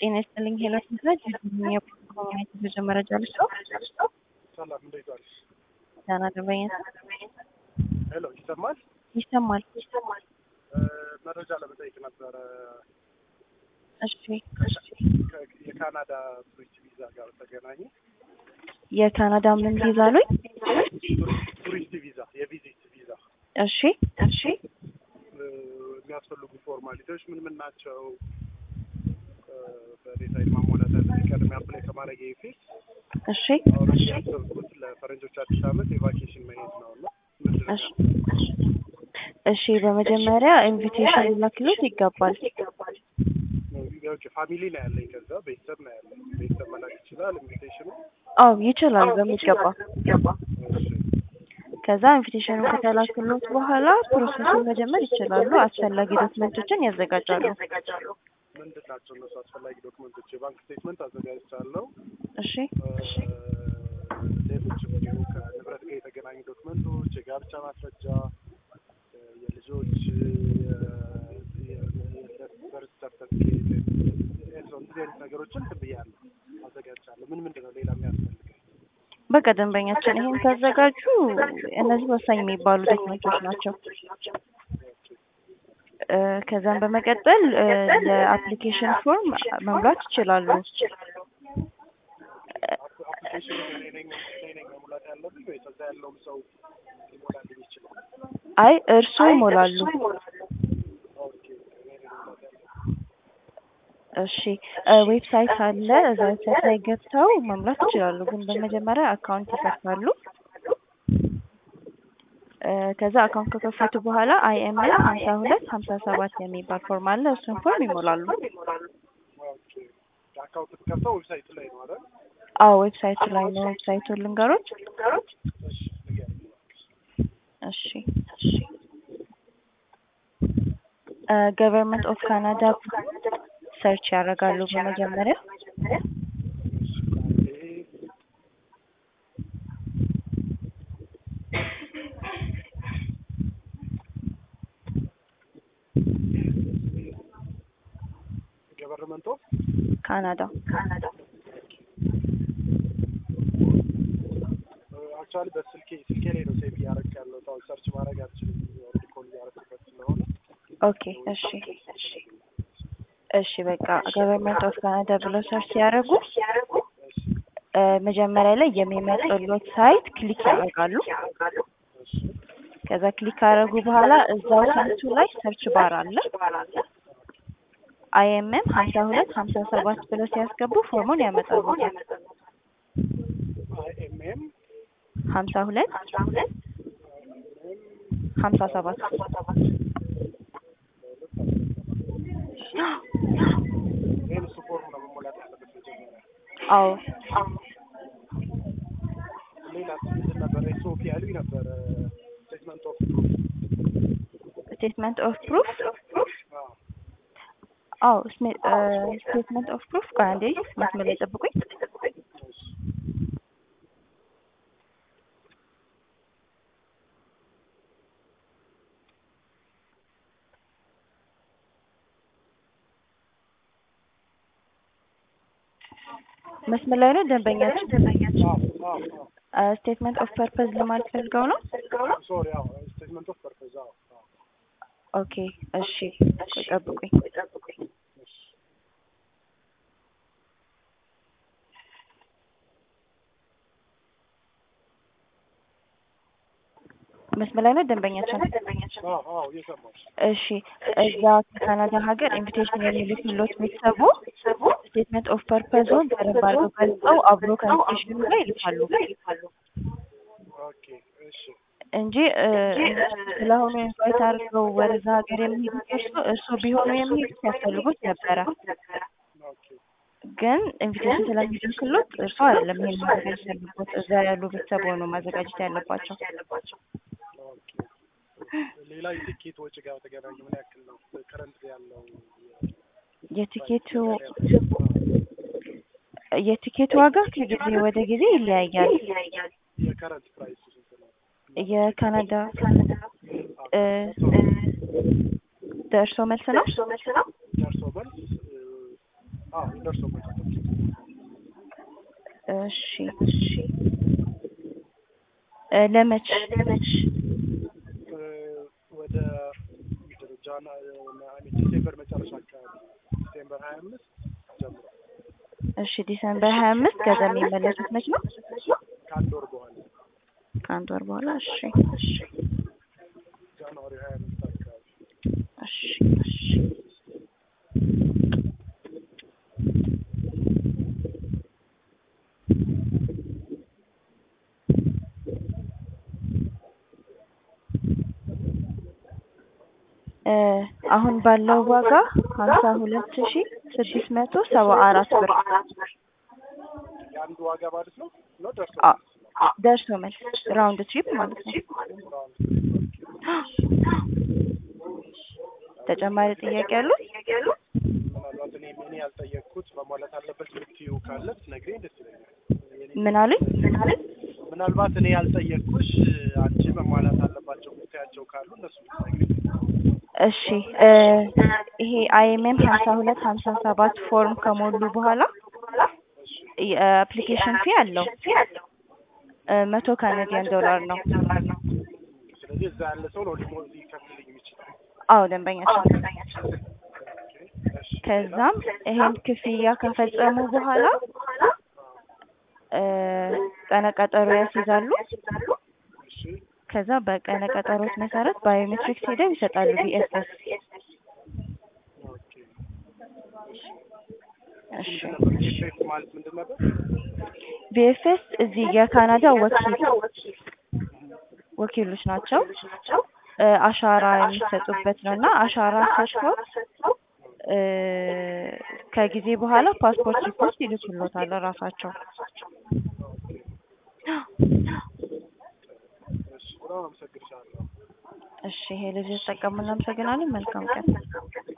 ጤና ይስጥልኝ ሄኖክ ምስራች የኮሚኒቲ መረጃ ልስጠው። ሰላም እንዴት ዋልሽ? ዳና ደንበኛ ሄሎ ይሰማል? ይሰማል። እ፣ መረጃ ለመጠየቅ ነበረ እሺ ከ- የካናዳ ቱሪስት ቪዛ ጋር በተገናኘ የካናዳ ምን ቪዛ አሉኝ? ቱሪስት- ቱሪስት ቪዛ የቪዚት ቪዛ እሺ እሺ እ፣ የሚያስፈልጉ ፎርማሊቲዎች ምን ምን ናቸው? እ፣ በዴታይል ማሟላት ያለብኝ ቀድሜ አፕላይ ከማድረግ በፊት እሺ አሁን ያሰብኩት ለፈረንጆች አዲስ ዓመት የቫኬሽን መሄድ ነው እና ምንድን ነው እሺ እሺ በመጀመሪያ ኢንቪቴሽን ሊላክሎት ይገባል። ኦኬ ፋሚሊ ነው ያለኝ፣ ከዛ ቤተሰብ ነው ያለኝ። ቤተሰብ መላክ ይችላል ኢንቪቴሽኑ? አዎ ይችላል በሚገባ እሺ ከዛ ኢንቪቴሽኑ ከተላክሎት በኋላ ፕሮሰሱን መጀመር ይችላሉ። አስፈላጊ ዶክመንቶችን ያዘጋጃሉ። ምንድን ናቸው እነሱ አስፈላጊ ዶክመንቶች? የባንክ ስቴትመንት አዘጋጅቻለሁ። እሺ እ፣ ሌሎችም እንዲሁ ከንብረት ጋር የተገናኙ ዶክመንቶች፣ የጋብቻ ማስረጃ፣ እ፣ የልጆች በርት ሰርተፊኬት፣ እንደዚህ አይነት ነገሮችን እንትን ብያለሁ አዘጋጅቻለሁ። ምን ምንድን ነው ሌላ የሚያስፈልገኝ? በቃ ደንበኛችን ይሄን ካዘጋጁ እነዚህ ወሳኝ የሚባሉ ዶክመንቶች ናቸው። እ፣ ከዛም በመቀጠል እ፣ ለአፕሊኬሽን ፎርም መሙላት ይችላሉ። አፕሊኬሽኑ እኔ ነኝ እኔ ነኝ መሙላት ያለብኝ ወይስ እዛ ያለውም ሰው ሊሞላልኝ ይችላል? አይ እርስዎ ይሞላሉ። ኦኬ እኔ ነኝ መሙላት ያለብኝ። እሺ እ፣ ዌብሳይት አለ። እዛ ዌብሳይት ላይ ገብተው መሙላት ይችላሉ። ግን በመጀመሪያ አካውንት ይከፍታሉ። እ፣ ከዛ አካውንት ከከፈቱ በኋላ አይኤምኤል ሀምሳ ሁለት ሀምሳ ሰባት የሚባል ፎርም አለ። እሱን ፎርም ይሞላሉ። ኦኬ አካውንት ከፍተው ዌብሳይቱ ላይ ነው አይደል? አዎ ዌብሳይቱ ላይ ነው። ዌብሳይቱን ልንገሮች። እሺ ንገሪኝ። እሺ ገቨርንመንት ኦፍ ካናዳ ሰርች ያደርጋሉ በመጀመሪያ እሺ አንዴ ገቨርንመንት ኦፍ ካናዳ አክቹዋሊ በስልኬ ስልኬ ላይ ነው ሴቭ እያደረግህ ያለው አሁን ሰርች ማድረግ አልችልም። ኦልሬዲ ኮል እያደረግኩበት ስለሆነ ኦኬ እሺ እሺ በቃ ገቨርንመንት ኦፍ ካናዳ ብለው ሰርች ሲያደርጉ እሺ እ፣ መጀመሪያ ላይ የሚመጡለት ሳይት ክሊክ ያደርጋሉ። እሺ ከዛ ክሊክ ካደረጉ በኋላ እዛው ሳይቱ ላይ ሰርች ባር አለ። አይኤምኤም ሀምሳ ሁለት ሀምሳ ሰባት ብለው ሲያስገቡ ፎርሙን ያመጣሉ። አይኤምኤም ሀምሳ ሁለት ሀምሳ ሰባት ይህን እሱ ፎርም ነው መሞላት ያለበት መጀመሪያ። አዎ ሌላ ምንድን ነበረ? ኤስኦፒ ያሉኝ ነበረ ስቴትመንት ኦፍ ስቴትመንት ኦፍ ፕሩፍ አዎ ስቴትመንት ኦፍ ፕሩፍ ቆይ አንዴ መስመር ላይ ጠብቁኝ። መስመር ላይ ነው ደንበኛችን። ስቴትመንት ኦፍ ፐርፐዝ ለማለት ፈልገው ነው። ሶሪ አዎ ስቴትመንት ኦፍ ፐርፐዝ አዎ አዎ ኦኬ እሺ ቆይ ጠብቁኝ። መስመር ላይ ነው ደንበኛችን። አዎ አዎ እየሰማሁሽ እሺ እዛ ከካናዳ ሀገር ኢንቪቴሽን የሚልክሎት ቤተሰቡ ስቴትመንት ኦፍ ፐርፐዙን በደንብ አድርገው ገልጸው አብሮ ከኢንቪቴሽኑ ጋር ይልካሉ ኦኬ እሺ እንጂ እ፣ ስለሆኑ ኢንቫይት አድርገው ወደዛ ሀገር የሚሄዱት እርሶ እርሶ ቢሆኑ የሚሄዱት ያስፈልጉት ነበረ። ኦኬ ግን ኢንቪቴሽን ስለሚልክሎት እርሶ አይደለም ይሄን ማዘጋጀት ያለበት፣ እዛ ያሉ ቤተሰብ ሆኖ ማዘጋጀት ያለባቸው። ኦኬ ሌላ የቲኬት ወጪ ጋር በተገናኘ ምን ያክል ነው ከረንት ያለው የቲኬቱ የቲኬቱ ዋጋ ከጊዜ ወደ ጊዜ ይለያያል። የከረንት ፕራይስ ስንት ነው? የካናዳ እ፣ ደርሶ መልስ ነው። ደርሶ መልስ እ፣ አዎ ደርሶ መልስ እሺ እሺ እ ለመች እ ወደ ጃና ዲሴምበር መጨረሻ አካባቢ ዲሴምበር ሀያ አምስት ጀምሮ እሺ ዲሰምበር ሀያ አምስት ከዛ የሚመለሱት መች ነው? ከአንድ ወር በኋላ ከአንድ ወር በኋላ እሺ እሺ ጃንዋሪ ሀያ አምስት አካባቢ እሺ እሺ እ አሁን ባለው ዋጋ ሀምሳ ሁለት ሺ ስድስት መቶ ሰባ አራት ብር የአንዱ ዋጋ ማለት ነው ነው ደርሶ አ- ደርሶ መልስ ራውንድ ትሪፕ ማለት ነው። ተጨማሪ ጥያቄ ያሉት? ምናልባት እኔ እኔ ያልጠየቅኩት መሟላት አለበት የምትይው ካለ ትነግሪኝ ደስ ይለኛል። ምን አሉኝ? ምናልባት እኔ ያልጠየቅኩሽ አንቺ መሟላት አለባቸው የምታያቸው ካሉ እነሱ ብትነግሪኝ። እሺ እ ይሄ አይኤምኤም ሀምሳ ሁለት ሀምሳ ሰባት ፎርም ከሞሉ በኋላ የአፕሊኬሽን ፊ አለው እ መቶ ካናዲያን ዶላር ነው። ስለዚህ እዛ ያለ ሰው ነው ሊሞ ሊከፍልልኝ የሚችለው። አዎ ደንበኛችን። እሺ ከዛም ይሄን ክፍያ ከፈጸሙ በኋላ እ ቀነ ቀጠሮ ያስይዛሉ። እሺ ከዛ በቀነ ቀጠሮት መሰረት ባዮሜትሪክስ ሄደው ይሰጣሉ ቢኤስኤስ። ኦኬ እሺ ምንድን ነበር ዲፌክት ማለት ምንድን ነበር? ቢኤፍኤስ እዚህ የካናዳ ወኪል ወኪሎች ናቸው። እ አሻራ የሚሰጡበት ነው እና አሻራ ሰጥተው እ ከጊዜ በኋላ ፓስፖርት ሪፖርት ይልኩሎታል ራሳቸው። እሺ በጣም አመሰግንሻለሁ። እሺ ይሄ ልጅ ተጠቀሙ። እናመሰግናለን። መልካም ቀን።